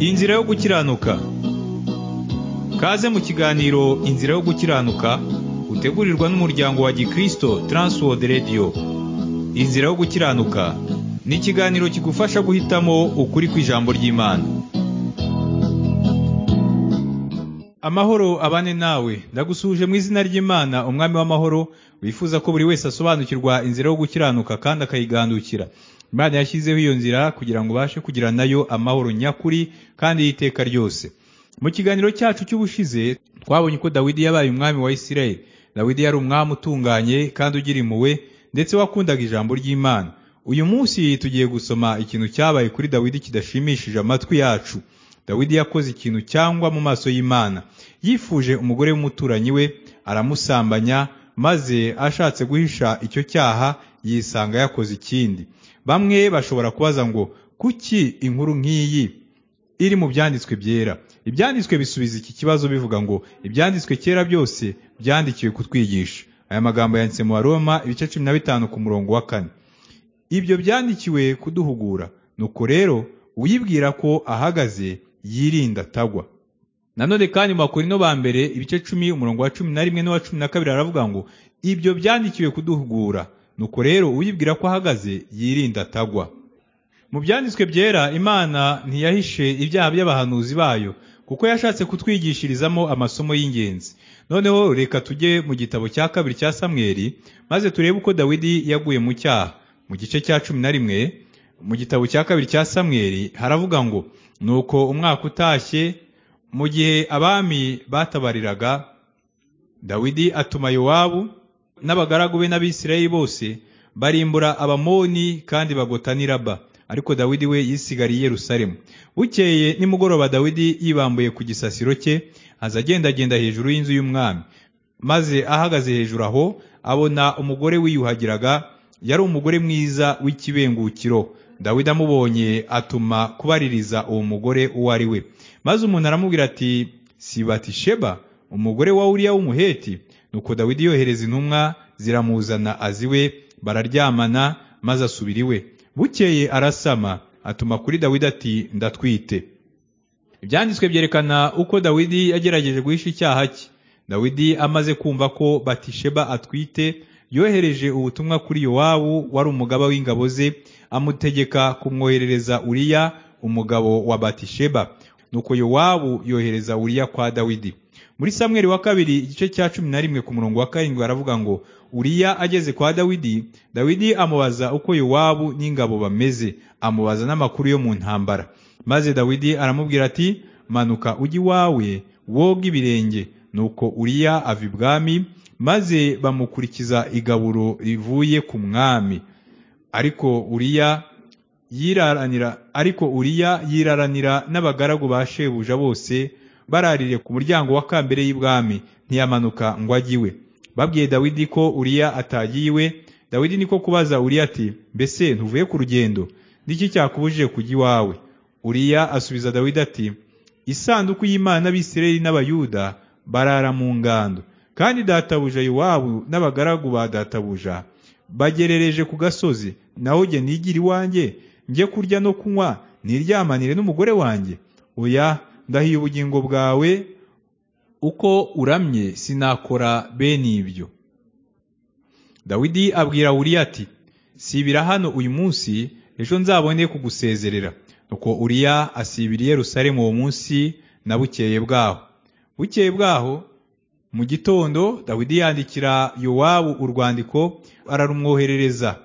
Inzira yo gukiranuka Kaze mu kiganiro Inzira yo gukiranuka utegurirwa n'umuryango wa Gikristo Transworld Radio Inzira yo gukiranuka ni ikiganiro kigufasha guhitamo ukuri kw'ijambo ry'Imana Amahoro abane nawe ndagusuhuje mu izina ry'Imana umwami w'amahoro wifuza ko buri wese asobanukirwa inzira yo gukiranuka kandi akayigandukira Imana yashyizeho iyo nzira kugira ngo ubashe kugira nayo amahoro nyakuri kandi y'iteka ryose mu kiganiro cyacu cy'ubushize twabonye ko Dawidi yabaye umwami wa Isirayeli Dawidi yari umwami utunganye kandi ugira impuhwe ndetse wakundaga ijambo ry'Imana uyu munsi tugiye gusoma ikintu cyabaye kuri Dawidi kidashimishije amatwi yacu Dawidi yakoze ikintu cyangwa mu maso y'Imana yifuje umugore w'umuturanyi we aramusambanya maze ashatse guhisha icyo cyaha yisanga yakoze ikindi bamwe bashobora kubaza ngo kuki inkuru nk'iyi iri mu byanditswe byera ibyanditswe bisubiza iki kibazo bivuga ngo ibyanditswe kera byose byandikiwe kutwigisha aya magambo yanditse mu baroma ibice cumi na bitanu ku murongo wa kane ibyo byandikiwe kuduhugura nuko rero uyibwira ko ahagaze yirinda atagwa nanone kandi mu bakorino ba mbere ibice cumi umurongo wa cumi na rimwe n'uwa cumi na kabiri aravuga ngo ibyo byandikiwe kuduhugura nuko rero uyibwira ko ahagaze yirinda atagwa mu byanditswe byera imana ntiyahishe ibyaha by'abahanuzi bayo kuko yashatse kutwigishirizamo amasomo y'ingenzi noneho reka tujye mu gitabo cya kabiri cya samweli maze turebe uko dawidi yaguye mu cyaha mu gice cya cumi na rimwe mu gitabo cya kabiri cya samweli haravuga ngo nuko umwaka utashye mu gihe abami batabariraga dawidi atuma yowabu n'abagaragu be n'abisirayeli bose barimbura abamoni kandi bagota n'i raba ariko dawidi we yisigariye i yerusalemu bukeye nimugoroba dawidi yibambuye ku gisasiro cye aza agendagenda hejuru y'inzu y'umwami maze ahagaze hejuru aho abona umugore wiyuhagiraga yari umugore mwiza w'ikibengukiro dawidi amubonye atuma kubaririza uwo mugore uwo ari we maze umuntu aramubwira ati sibatisheba umugore wa uriya w'umuheti nuko dawidi yohereza intumwa ziramuzana aziwe bararyamana maze asubira iwe bukeye arasama atuma kuri dawidi ati ndatwite ibyanditswe byerekana uko dawidi yagerageje guhisha icyaha cye dawidi amaze kumva ko batisheba atwite yohereje ubutumwa kuri yowabu wari umugaba w'ingabo ze amutegeka kumwoherereza uriya umugabo wa batisheba nuko yowabu yohereza uriya kwa dawidi muri samweli wa kabiri igice cya cumi na rimwe ku murongo wa karindwi baravuga ngo uriya ageze kwa dawidi dawidi amubaza uko yowabu n'ingabo bameze amubaza n'amakuru yo mu ntambara maze dawidi aramubwira ati manuka ujye iwawe woga ibirenge nuko uriya ava ibwami maze bamukurikiza igaburo rivuye ku mwami ariko uriya yiraranira ariko uriya yiraranira n'abagaragu ba shebuja bose bararire ku muryango wa kambere y'ibwami ntiyamanuka ngo ajye iwe babwiye dawidi ko uriya atagiye iwe dawidi niko kubaza uriya ati mbese ntuvuye ku rugendo n'iki cyakubujije kujya iwawe uriya asubiza dawidi ati isanduku y'imana n'abisirayeli n'abayuda barara mu ngando kandi databuja yowabu n'abagaragu ba databuja bagerereje ku gasozi naho jye nigire iwanjye njye kurya no kunywa niryamanire n'umugore wanjye oya ndahiye ubugingo bwawe uko uramye sinakora bene ibyo dawidi abwira uriya ati sibira hano uyu munsi ejo nzabone kugusezerera nuko uriya asibira i yerusalemu uwo munsi na bukeye bwaho bukeye bwaho mu gitondo dawidi yandikira yowabu urwandiko ararumwoherereza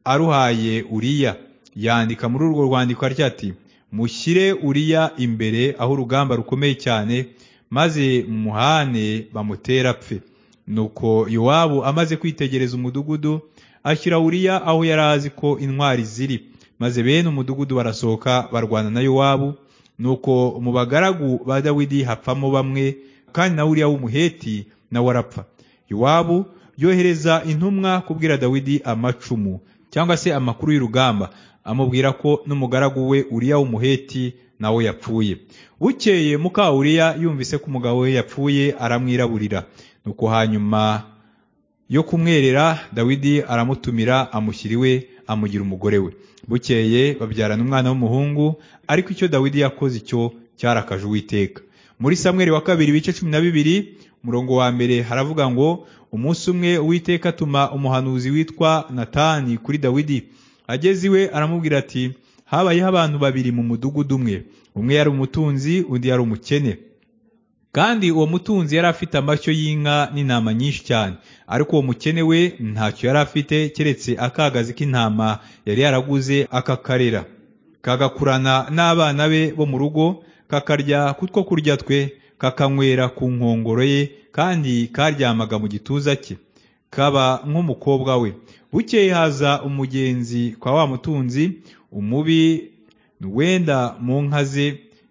aruhaye uriya yandika muri urwo rwandiko arya ati mushyire uriya imbere aho urugamba rukomeye cyane maze mumuhane bamutera apfe nuko yowabu amaze kwitegereza umudugudu ashyira uriya aho yari azi ko intwari ziri maze bene umudugudu barasohoka barwana na yowabu nuko mu bagaragu ba dawidi hapfamo bamwe kandi na uriya w'umuheti nawe arapfa yowabu yohereza intumwa kubwira dawidi amacumu cyangwa se amakuru y'urugamba amubwira ko n'umugaragu we uriya w'umuheti nawe yapfuye bukeye muka uriya yumvise ko umugabo we yapfuye aramwiraburira nuko hanyuma yo kumwerera dawidi aramutumira amushyira iwe amugira umugore we bukeye babyarana umwana w'umuhungu ariko icyo dawidi yakoze icyo cyarakaje uwiteka muri samweri wa kabiri ibice cumi na bibiri umurongo wa mbere haravuga ngo umunsi umwe uwiteka atuma umuhanuzi witwa natani kuri dawidi ageze iwe aramubwira ati habayeho abantu babiri mu mudugudu umwe umwe yari umutunzi undi yari umukene kandi uwo mutunzi yari afite amashyo y'inka n'intama nyinshi cyane ariko uwo mukene we ntacyo yari afite keretse akagazi k'intama yari yaraguze akakarera kagakurana n'abana be bo mu rugo kakarya kutwo kurya twe kakanywera ku nkongoro ye kandi karyamaga mu gituza cye kaba nk'umukobwa we bukeye haza umugenzi kwa wa mutunzi umubi wenda mu nka ze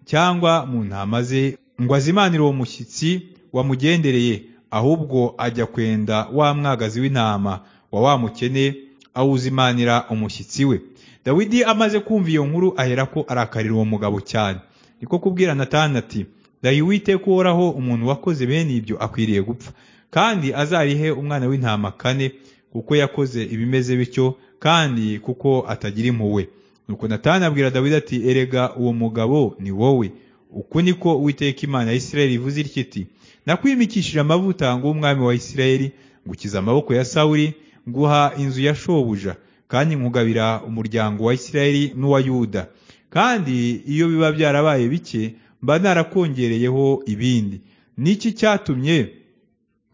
cyangwa mu ntama ze ngo azimanire uwo mushyitsi wamugendereye ahubwo ajya kwenda wa mwagazi w'intama wa wa mukene awuzimanira umushyitsi we dawidi amaze kumva iyo nkuru aherako arakarira uwo mugabo cyane niko kubwira natani ati ndahiye uwiteka uhoraho umuntu wakoze bene ibyo akwiriye gupfa kandi azarihe umwana w'intama kane kuko yakoze ibimeze bityo kandi kuko atagira impuhwe nuko natani abwira dawidi ati erega uwo mugabo ni wowe uku niko uwiteka imana ya isirayeli ivuze itya iti nakwimikishije amavuta ngo umwami wa isirayeli ngukiza amaboko ya sawuri nguha inzu ya shobuja kandi nkugabira umuryango wa isirayeli n'uwa yuda kandi iyo biba byarabaye bike mba narakongereyeho ibindi niki cyatumye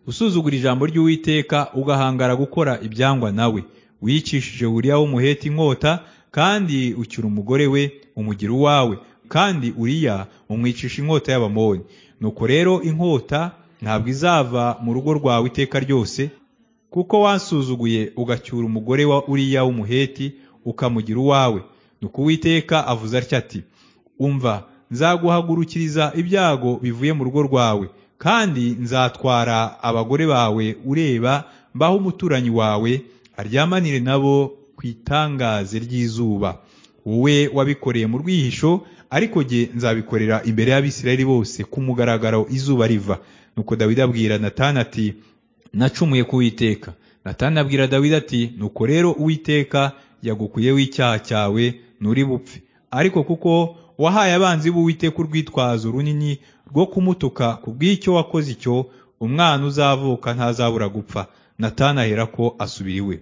usuzugura ijambo ry'uwiteka ugahangara gukora ibyangwa nawe wicishije buriya w'umuheti inkota kandi ucyura umugore we umugira uwawe kandi uriya umwicisha inkota y'abamoni nuko rero inkota ntabwo izava mu rugo rwawe iteka ryose kuko wansuzuguye ugacyura umugore wa uriya w'umuheti ukamugira uwawe nuko uwiteka avuze atya ati umva nzaguhagurukiriza ibyago bivuye mu rugo rwawe kandi nzatwara abagore bawe ureba mbaho umuturanyi wawe aryamanire nabo ku itangaze ry'izuba wowe wabikoreye mu rwihisho ariko jye nzabikorera imbere y'abisirayeli bose ku mugaragaro izuba riva nuko dawidi abwira natani ati nacumuye ku witeka natani abwira dawidi ati nuko rero uwiteka yagukuyeho icyaha cyawe nturi bupfe ariko kuko wahaye abanzi b'uwiteka urwitwazo runini rwo kumutuka ku bw'icyo wakoze icyo umwana uzavuka ntazabura gupfa natani ahera ko asubira iwe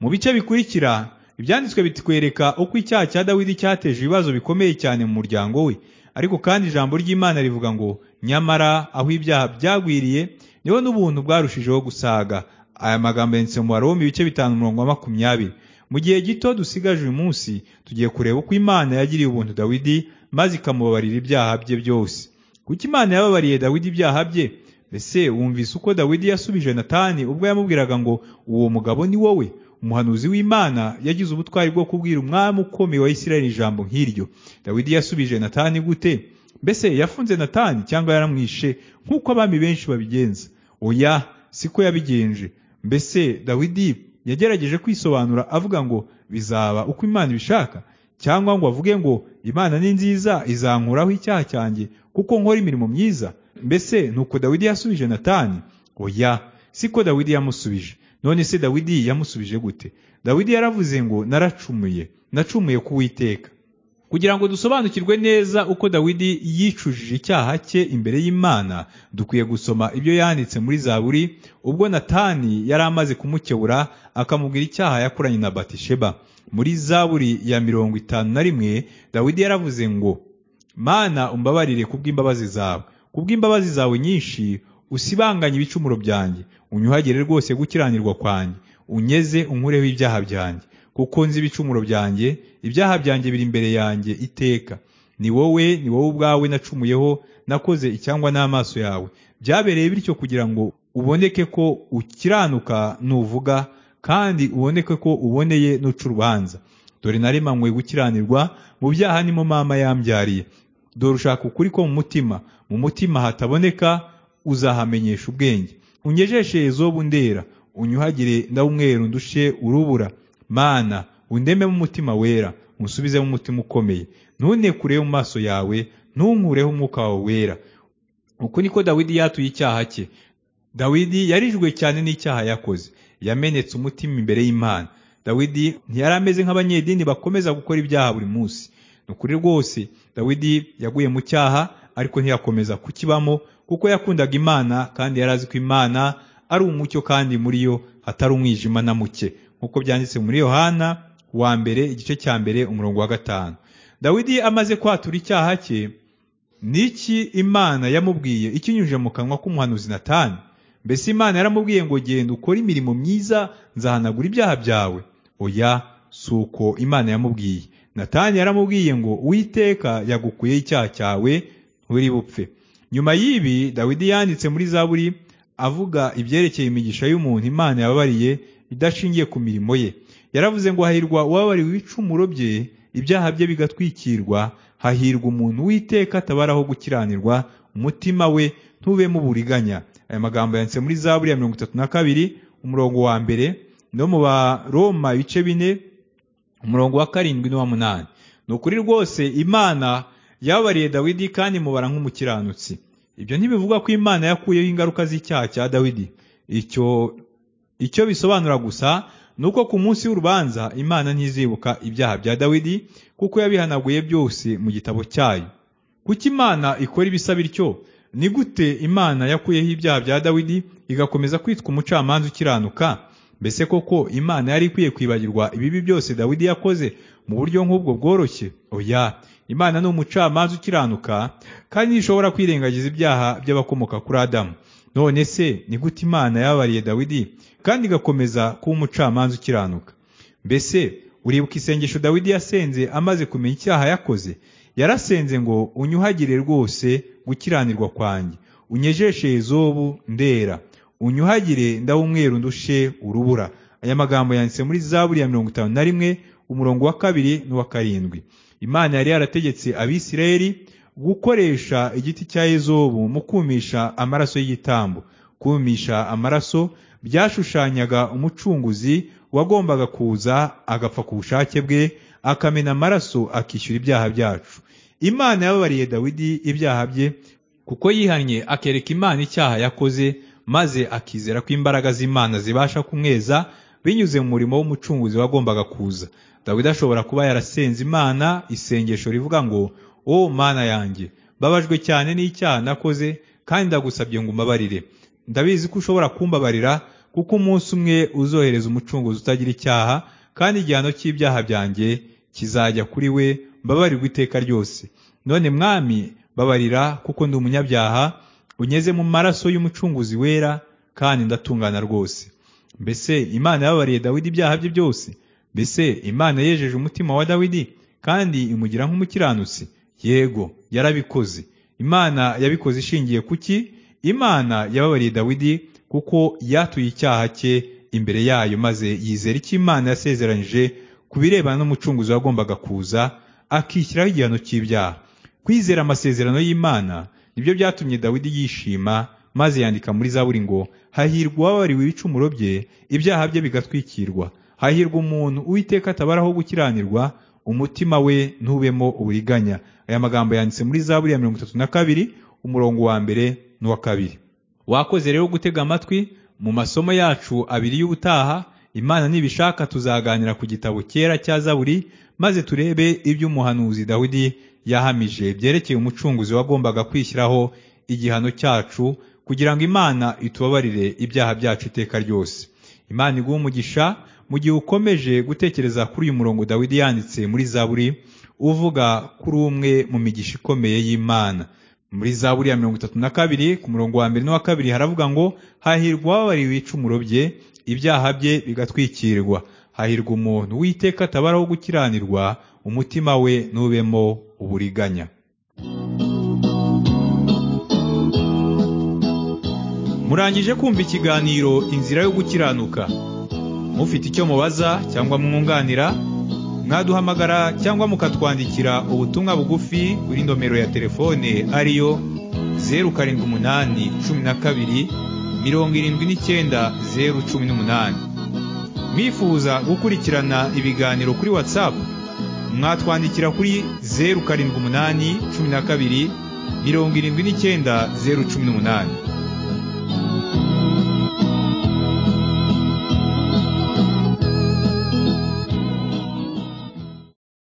mu bice bikurikira ibyanditswe bitwereka uko icyaha cya dawidi cyateje ibibazo bikomeye cyane mu muryango we ariko kandi ijambo ry'imana rivuga ngo nyamara aho ibyaha byagwiriye niho n'ubuntu bwarushijeho gusaga aya magambo yanditse mu baroma ibice bitanu umurongo wa makumyabiri mu gihe gito dusigaje uyu munsi tugiye kureba uko imana yagiriye ubuntu dawidi maze ikamubabarira ibyaha bye byose kuko imana yababariye dawidi ibyaha bye mbese wumvise uko dawidi yasubije natani ubwo yamubwiraga ngo uwo mugabo ni wowe umuhanuzi w'imana yagize ubutwari bwo kubwira umwami ukomeye wa isirayeli ijambo nk'iryo dawidi yasubije natani gute mbese yafunze natani cyangwa yaramwishe nk'uko abami benshi babigenza oya siko yabigenje mbese dawidi yagerageje kwisobanura avuga ngo bizaba uko imana ibishaka cyangwa ngo avuge ngo imana ni nziza izankuraho icyaha cyanjye kuko nkora imirimo myiza mbese nuko dawidi yasubije natani oya siko dawidi yamusubije none se dawidi yamusubije gute dawidi yaravuze ngo naracumuye nacumuye ku witeka kugira ngo dusobanukirwe neza uko dawidi yicujije icyaha cye imbere y'imana dukwiye gusoma ibyo yanditse muri zaburi ubwo natani yari amaze kumukebura akamubwira icyaha yakoranye na batisheba muri zaburi ya mirongo itanu na rimwe dawidi yaravuze ngo mana umbabarire kubw'imbabazi zawe kubw'imbabazi zawe nyinshi usibanganye ibicumuro byanjye unyuhagire rwose gukiranirwa kwanjye unyeze unkureho ibyaha byanjye kuko nzi ibicumuro byanjye ibyaha byanjye biri imbere yanjye iteka ni wowe ni wowe ubwawe nacumuyeho nakoze icyangwa n'amaso yawe byabereye bityo kugira ngo uboneke ko ukiranuka nuvuga kandi uboneke ko uboneye n'uca urubanza dore naremanywe gukiranirwa mu byaha nimo mama yambyariye dore ushaka ukuri ko mu mutima mu mutima hataboneka uzahamenyesha ubwenge unyejeshe ezobu ndera unyuhagire ndawumweru ndushe urubura mana undeme mu mutima wera unsubize mu mutima ukomeye ntunekureho mu maso yawe ntunkureho umwuka wawe wera uku niko dawidi yatuye icyaha cye dawidi yarijwe cyane n'icyaha yakoze yamenetse umutima imbere y'imana dawidi ntiyari ameze nk'abanyedini bakomeza gukora ibyaha buri munsi ni ukuri rwose dawidi yaguye mu cyaha ariko ntiyakomeza kukibamo kuko yakundaga imana kandi yari azi ko imana ari umucyo kandi muri yo hatari umwijima na muke nk'uko byanditse muri yohana wa mbere igice cya mbere umurongo wa gatanu dawidi amaze kwatura icyaha cye niki imana yamubwiye ikinyujije mu kanwa k'umuhanuzi natani mbese imana yaramubwiye ngo genda ukore imirimo myiza nzahanagura ibyaha byawe oya si uko imana yamubwiye natani yaramubwiye ngo witeka yagukuyeho icyaha cyawe nturi bupfe nyuma y'ibi dawidi yanditse muri zaburi avuga ibyerekeye imigisha y'umuntu imana yababariye idashingiye ku mirimo ye yaravuze ngo hahirwa uwabariwe ibicumuro bye ibyaha bye bigatwikirwa hahirwa umuntu witeka atabaraho gukiranirwa umutima we ntubemo uburiganya aya magambo yanditse muri zaburi ya mirongo itatu na kabiri umurongo wa mbere no mu baroma ibice bine umurongo wa karindwi n'uwa munani ni ukuri rwose imana yababariye dawidi kandi mubara nk'umukiranutsi ibyo ntibivuga ko imana yakuyeho ingaruka z'icyaha cya dawidi icyo icyo bisobanura gusa ni uko ku munsi w'urubanza imana ntizibuka ibyaha bya dawidi kuko yabihanaguye byose mu gitabo cyayo kuko imana ikora ibisa bityo ni gute imana yakuyeho ibyaha bya dawidi igakomeza kwitwa umucamanza ukiranuka mbese koko imana yari ikwiye kwibagirwa ibibi byose dawidi yakoze mu buryo nk'ubwo bworoshye oya imana ni umucamanza ukiranuka kandi ntishobora kwirengagiza ibyaha by'abakomoka kuri adamu none se ni gute imana yababariye dawidi kandi igakomeza kuba umucamanza ukiranuka mbese uribuka isengesho dawidi yasenze amaze kumenya icyaha yakoze yarasenze ngo unyuhagire rwose gukiranirwa kwanjye unyejeshe zobu ndera unyuhagire ndawumweru ndushe urubura aya magambo yanditse muri zaburi ya mirongo itanu na rimwe umurongo wa kabiri n'uwa karindwi imana yari yarategetse abisirayeli gukoresha igiti cya ezobu mu kumisha amaraso y'igitambo kumisha amaraso byashushanyaga umucunguzi wagombaga kuza agapfa ku bushake bwe akamena amaraso akishyura ibyaha byacu imana yababariye dawidi ibyaha bye kuko yihannye akereka imana icyaha yakoze maze akizera ko imbaraga z'imana zibasha kumweza binyuze mu murimo w'umucunguzi wagombaga kuza dawidi ashobora kuba yarasenze imana isengesho rivuga ngo o mana yanjye mbabajwe cyane n'icyaha nakoze kandi ndagusabye ngo umbabarire ndabizi ko ushobora kumbabarira kuko umunsi umwe uzohereza umucunguzi utagira icyaha kandi igihano cy'ibyaha byanjye kizajya kuri we mbabarirwa iteka ryose none mwami babarira kuko ndi umunyabyaha unyeze mu maraso y'umucunguzi wera kandi ndatungana rwose mbese imana yababariye dawidi ibyaha bye byose mbese imana yejeje umutima wa dawidi kandi imugira nk'umukiranutsi yego yarabikoze imana yabikoze ishingiye kuki imana yababariye dawidi kuko yatuye icyaha cye imbere yayo maze yizera icyo imana yasezeranyije ku birebana n'umucunguzi wagombaga kuza akishyiraho igihano cy'ibyaha kwizera amasezerano y'imana nibyo byatumye dawidi yishima maze yandika muri zaburi ngo hahirwa uwabariwe ibicumuro bye ibyaha bye bigatwikirwa hahirwa umuntu uwiteka atabaraho gukiranirwa umutima we ntubemo uburiganya aya magambo yanditse muri zaburi ya mirongo itatu na kabiri umurongo wa mbere n'uwa kabiri wakoze rero gutega amatwi mu masomo yacu abiri y'ubutaha imana nibishaka tuzaganira ku gitabo cyera cya zaburi maze turebe iby'umuhanuzi dawidi yahamije byerekeye umucunguzi wagombaga kwishyiraho igihano cyacu kugira ngo imana itubabarire ibyaha byacu iteka ryose imana iguha umugisha mu gihe ukomeje gutekereza kuri uyu murongo dawidi yanditse muri zaburi uvuga kuri umwe mu migisha ikomeye y'imana muri zaburi ya mirongo itatu na kabiri ku murongo wa mbere n'uwa kabiri haravuga ngo hahirwa wababariwe ibicumuro bye ibyaha bye bigatwikirwa hahirwa umuntu witeka atabaraho gukiranirwa umutima we ntubemo uburiganya murangije kumva ikiganiro inzira yo gukiranuka mufite icyo mubaza cyangwa mwunganira mwaduhamagara cyangwa mukatwandikira ubutumwa bugufi kuri nomero ya telefone ariyo zeru karindwi umunani cumi na kabiri mirongo irindwi n'icyenda zeru cumi n'umunani mwifuza gukurikirana ibiganiro kuri watsapu mwatwandikira kuri zeru karindwi umunani cumi na kabiri mirongo irindwi n'icyenda zeru cumi n'umunani